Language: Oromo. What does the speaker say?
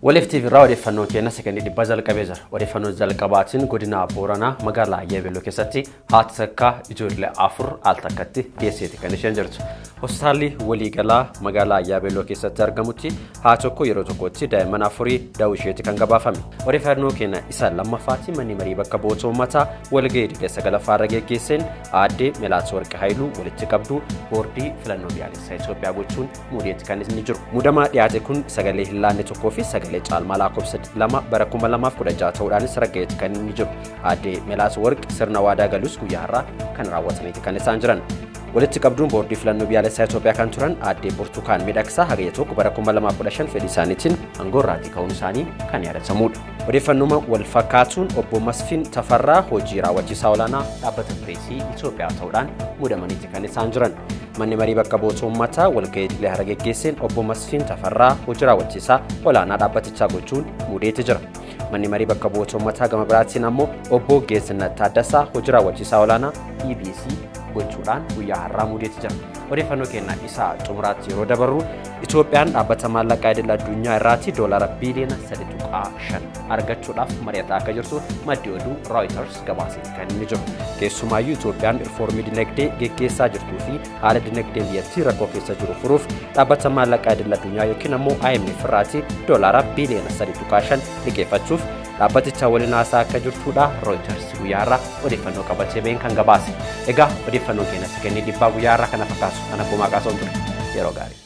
Waliif TV irraa odeeffannoon keenya sekondii dhibba jalqabee jira. Odeeffannoon jalqabaatiin godina Booranaa magaalaa Yeebelloo keessatti haati takka ijoollee afur al takkatti dhiyeesseeti kan isheen jirtu. Hospitaalli waliigalaa magaalaa Yeebelloo keessatti argamutti haa tokko yeroo tokkotti daa'imman afurii da'uu isheeti kan gabaafame. Odeeffannoo keenya isa lammaffaatti manni marii bakka bu'oota uummataa walgahii dhibba sagalaffaa irra geggeesseen aaddee Melaat Warqi Haayiluu walitti qabduu boordii filannoo biyyaalessaa Itoophiyaa gochuun muudeetti kan inni jiru. Muudamaa dhiyaate kun sagalee hin laanne tokkoo fi sagalee caalmaa lakkoofsa lama bara kuma lamaaf kudha jaha ta'uudhaanis raggaa'eeti kan inni jiru. Aaddee Melaat Warqi sirna waadaa galus guyyaa har'aa kan raawwataniiti kan isaan jiran. walitti qabduun boordii filannoo biyyaalessaa Itoophiyaa kan turan aaddee Burtukaan Miidhagsaa hagayya tokko bara 2015 fedhii isaaniitiin aangoo irraatii ka'uun isaanii kan yaadatamudha. Odeeffannuma wal fakkaatuun obbo Masfiin Tafarraa hojii raawwachiisaa olaanaa dhaabbata pireesii Itoophiyaa ta'uudhaan muudamaniiti kan isaan jiran. Manni marii bakka bu'oota uummataa walgahii idilee hara geggeesseen obbo Masfiin Tafarraa hojii raawwachiisaa olaanaa dhaabbatichaa gochuun muudeetti jira. Manni marii bakka bu'oota uummataa gama biraatiin ammoo obbo Geessinnat Taaddasaa hojii raawwachiisaa olaanaa EBC gochuudhaan guyyaa har'aa muudeetti jira. Odeeffannoo keenya isaa xumuraatti yeroo dabarru Itoophiyaan dhaabbata maallaqaa idil addunyaa irraati doolaara biiliyoona 3.5 argachuudhaaf mari'ataa akka jirtu maddi oduu Reuters gabaaseeti kan inni jiru. Keessumaayyuu Itoophiyaan rifoormii dinagdee geggeessaa jirtuu fi haala dinagdee biyyattii rakkoo keessa jiru furuuf dhaabbata maallaqaa idil addunyaa yookiin ammoo IMF irraati doolaara biiliyoona 3.5 liqeeffachuuf dhaabbaticha waliin haasaa akka jirtudha Reuters guyyaa har'aa odeeffannoo qabatee ba'een kan gabaase. Egaa odeeffannoo keenya sekondii dhibbaa guyyaa har'aa kana fakkaatu kan akkuma qaasoon ture yeroo gaarii.